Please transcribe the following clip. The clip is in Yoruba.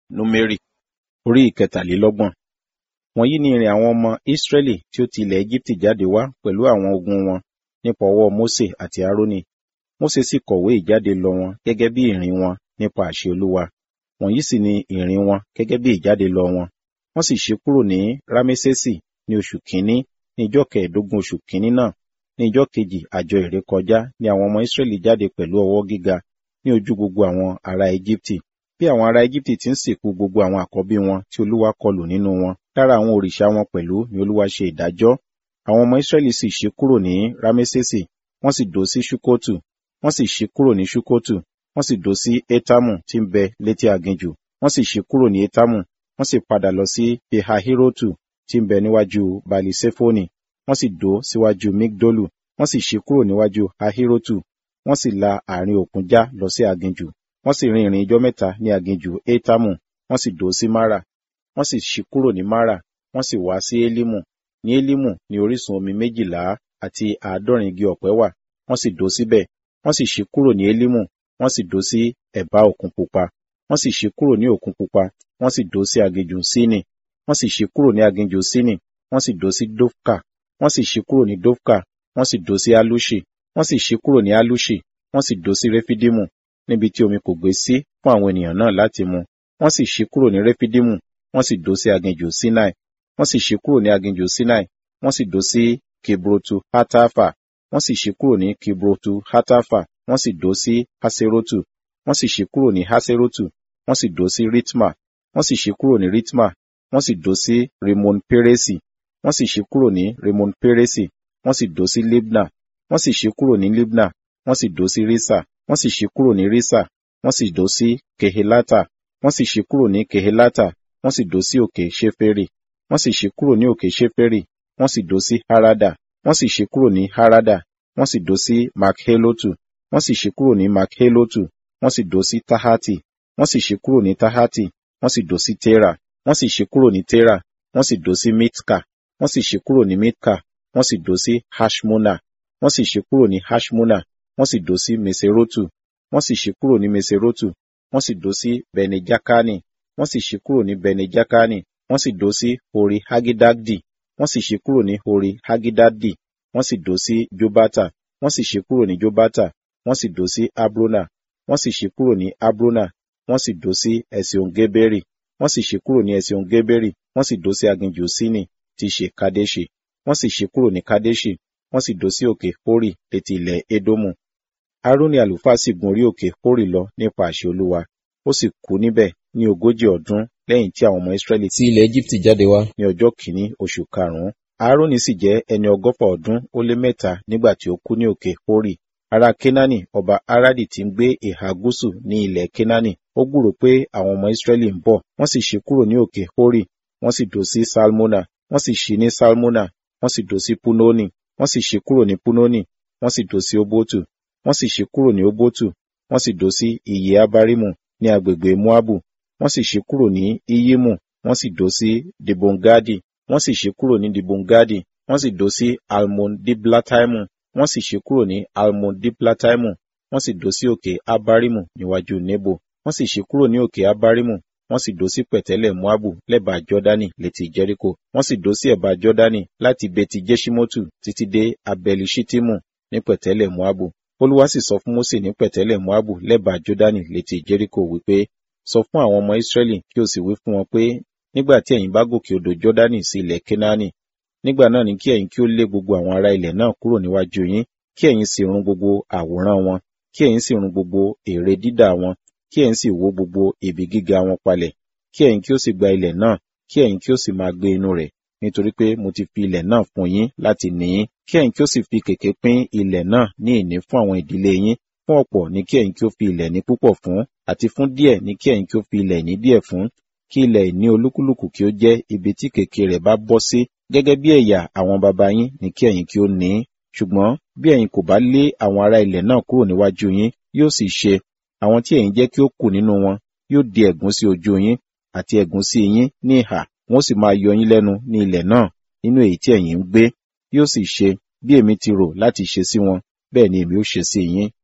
Númérì orí ìkẹtàlélọ́gbọ̀n. Wọ̀nyí ni ìrìn àwọn ọmọ Ísírẹ́lì tí ó ti ilẹ̀ Égíptì jáde wá pẹ̀lú àwọn ogun wọn nípa ọwọ́ Mósè àti Árónì. Mósè sì kọ̀wé ìjáde lọ wọn gẹ́gẹ́ bí ìrìn wọn nípa àṣẹ Olúwa. Wọ̀nyí sì ni ìrìn wọn gẹ́gẹ́ bí ìjáde lọ wọn. Wọ́n sì ṣí kúrò ní Rámésèsì ní oṣù kìíní ní ijọ́ kẹẹ̀ẹ́dógún oṣù kìíní náà. Ní ijọ́ kejì àjọ ìrékọjá ni àwọn ọmọ Ísírẹ́lì jáde pẹ̀lú ọwọ́ gíga ní ojú gbogbo àwọn ará Égíptì. Bí àwọn ará Égíptì ti ń sìnkú gbogbo àwọn àkọ́bí wọn tí Olúwa kọlù nínú wọn, lára àwọn òrìṣà wọn pẹ̀lú ni Olúwa ṣe ìdájọ́. Àwọn ọmọ Ísírẹ́lì sì ṣí kúrò ní Rámésèsì, wọ́n sì dó sí Ṣúkótù. Wọ́n sì ṣí kúrò ní Ṣúkótù, wọ́n sì dó sí Étámù tí ń bẹ létí aginjù. Wọ́n sì ṣí kúrò ní Étámù, wọ́n sì padà lọ sí Pihahirotu tí ń bẹ níwájú Bali-Ṣefoni. Wọ́n sì dó síwájú Migdolu, wọ́n sì ṣí kúrò níwájú Ahirotu. Wọ́n sì la àárín òkun já lọ sí aginjù. Wọ́n sì rin ìrìn ijọ́ mẹ́ta ní aginjù Étámù, wọ́n sì dó sí Mara. Wọ́n sì ṣí kúrò ní Mara, wọ́n sì wá sí Elimu. Ní Elimu ni orísun omi méjìlá àti àádọ́rin igi ọ̀pẹ wà, wọ́n sì dó síbẹ̀. Wọ́n sì ṣí kúrò ní Elimu, wọ́n sì dó sí ẹ̀bá òkun pupa. Wọ́n sì ṣí kúrò ní òkun pupa, wọ́n sì dó sí aginjù Sini. Wọ́n sì ṣí kúrò ní aginjù Sini, wọ́n sì dó sí Dofka. Wọ́n sì ṣí kúrò ní Dofka, wọ́n sì dó sí Aluṣi. Wọ́n sì ṣí kúrò ní Aluṣi, wọ́n sì dó sí Refidimu, níbi tí omi kò gbé sí fún àwọn ènìyàn náà láti mu. Wọ́n sì ṣí kúrò ní Refidimu, wọ́n sì dó sí aginjù Sinai. Wọ́n sì ṣí kúrò ní aginjù Sinai, wọ́n sì dó sí Kibrotu Hatafa. Wọ́n sì ṣí kúrò ní Kibrotu Hatafa, wọ́n sì dó sí Haserotu. Wọ́n sì ṣí kúrò ní Haserotu, wọ́n sì dó sí Ritma. Wọ́n sì ṣí kúrò ní Ritma, wọ́n sì dó sí Rimon Peresi. Wọ́n sì ṣí kúrò ní Rimon Peresi, wọ́n sì dó sí Libna. Wọ́n sì ṣí kúrò ní Libna, wọ́n sì dó sí Risa. Wọ́n sì ṣí kúrò ní Risa, wọ́n sì dó sí Kehelata. Wọ́n sì ṣí kúrò ní Kehelata, wọ́n sì dó sí òkè Ṣeferi. Wọ́n sì ṣí kúrò ní òkè Ṣeferi, wọ́n sì dó sí Harada. Wọ́n sì ṣí kúrò ní Harada, wọ́n sì dó sí Makhelotu. Wọ́n sì ṣí kúrò ní Makhelotu, wọ́n sì dó sí Tahati. Wọ́n sì ṣí kúrò ní Tahati, wọ́n sì dó sí Tera. Wọ́n sì ṣí kúrò ní Tera, wọ́n sì dó sí Mitka. Wọ́n sì ṣí kúrò ní Mitka, wọ́n sì dó sí Hashmona. Wọ́n sì ṣí kúrò ní Hashmona, wọ́n sì dó sí Meserotu. Wọ́n sì ṣí kúrò ní Meserotu, wọ́n sì dó sí Bene-Jakani. Wọ́n sì ṣí kúrò ní Bene-Jakani, wọ́n sì dó sí Hori Hagidadi. Wọ́n sì ṣí kúrò ní Hori Hagidadi, wọ́n sì dó sí Jobata. Wọ́n sì ṣí kúrò ní Jobata, wọ́n sì dó sí Abrona. Wọ́n sì ṣí kúrò ní Abrona, wọ́n sì dó sí Esion-Geberi. Wọ́n sì ṣí kúrò ní Esion-Geberi, wọ́n sì dó sí aginjù Sini tí ṣe Kadeṣi. Wọ́n sì ṣí kúrò ní Kadeṣi, wọ́n sì dó sí òkè Hori létí ilẹ̀ Edomu. Aaroni àlùfáà sì gun orí òkè Hori lọ nípa àṣẹ Olúwa. Ó sì kú níbẹ̀ ní ogójì ọdún lẹ́yìn tí àwọn ọmọ Ísírẹ́lì tí ilẹ̀ Égíptì jáde wá. ní ọjọ́ kìíní oṣù karùn-ún. Aaroni sì jẹ́ ẹni ọgọ́fà ọdún ó lé mẹ́ta nígbà tí ó kú ní òkè Hori. Ará Kénáánì ọba Aradi tí ń gbé ìhà gúúsù ní ilẹ̀ Kénáánì. Ó gbúrò pé àwọn ọmọ Ísírẹ́lì ń bọ̀. Wọ́n sì ṣí kúrò ní òkè Hori. Wọ́n sì dó sí Salmona. Wọ́n sì ṣí ní Salmona. Wọ́n sì dó sí Punoni. Wọ́n sì ṣí kúrò ní Punoni. Wọ́n sì dó sí Obotu. Wọ́n sì ṣí kúrò ní Obotu. Wọ́n sì dó sí Iye Abarimu ní agbègbè Moabu. Wọ́n sì ṣí kúrò ní Iyimu. Wọ́n sì dó sí Dibongadi. Wọ́n sì ṣí kúrò ní Dibongadi. Wọ́n sì dó sí Almon-Diblataimu. Wọ́n sì ṣí kúrò ní Almon-Diblataimu. Wọ́n sì dó sí òkè Abarimu níwájú Nebo. Wọ́n sì ṣí kúrò ní òkè Abarimu. Wọ́n sì dó sí pẹ̀tẹ́lẹ̀ Moabu lẹ́bàá Jọ́dánì létí Jẹ́ríkò. Wọ́n sì dó sí ẹ̀bá Jọ́dánì láti Beti Jeṣimotu títí dé Abeli-Ṣittimu ní pẹ̀tẹ́lẹ̀ Moabu. Olúwa sì sọ fún Mósè ní pẹ̀tẹ́lẹ̀ Moabu lẹ́bàá Jọ́dánì létí Jẹ́ríkò wípé, sọ fún àwọn ọmọ Ísírẹ́lì kí o sì wí fún wọn pé, nígbà tí ẹ̀yin bá gòkè odò Jọ́dánì sí ilẹ̀ Kénáánì, nígbà náà ni kí ẹ̀yin kí ó lé gbogbo àwọn ará ilẹ̀ náà kúrò níwájú yín, kí ẹ̀yin sì run gbogbo àwòrán wọn, kí ẹ̀yin sì run gbogbo ère dídà wọn, kí ẹ̀yin sì wó gbogbo ibi gíga wọn palẹ̀, kí ẹ̀yin kí ó sì gba ilẹ̀ náà, kí ẹ̀yin kí ó sì máa gbé inú rẹ̀, nítorí pé mo ti fi ilẹ̀ náà fún yín láti ní yín, kí ẹ̀yin kí ó sì fi kèké pín ilẹ̀ náà ní ìní fún àwọn ìdílé yín, fún ọ̀pọ̀ ni kí ẹ̀yin kí ó fi ilẹ̀ ní púpọ̀ fún, àti fún díẹ̀ ni kí ẹ̀yin kí ó fi ilẹ̀ ní díẹ̀ fún, kí ilẹ̀ ìní olúkúlùkù kí ó jẹ́ ibi tí kèké rẹ̀ bá bọ́ sí, gẹ́gẹ́ bí ẹ̀yà àwọn baba yín ni kí ẹ̀yin kí ó ní. Ṣùgbọ́n bí ẹ̀yin kò bá lé àwọn ará ilẹ̀ náà kúrò níwájú yín, yóò sì ṣe, àwọn tí ẹ̀yin jẹ́ kí ó kù nínú wọn, yóò di ẹ̀gún sí ojú yín, àti ẹ̀gún sí yín ní ìhà, wọn ó sì máa yọ yín lẹ́nu ní ilẹ̀ náà, nínú èyí tí ẹ̀yin ń gbé. Yóò sì ṣe, bí èmi ti rò láti ṣe sí wọn, bẹ́ẹ̀ ni èmi ó ṣe sí yín.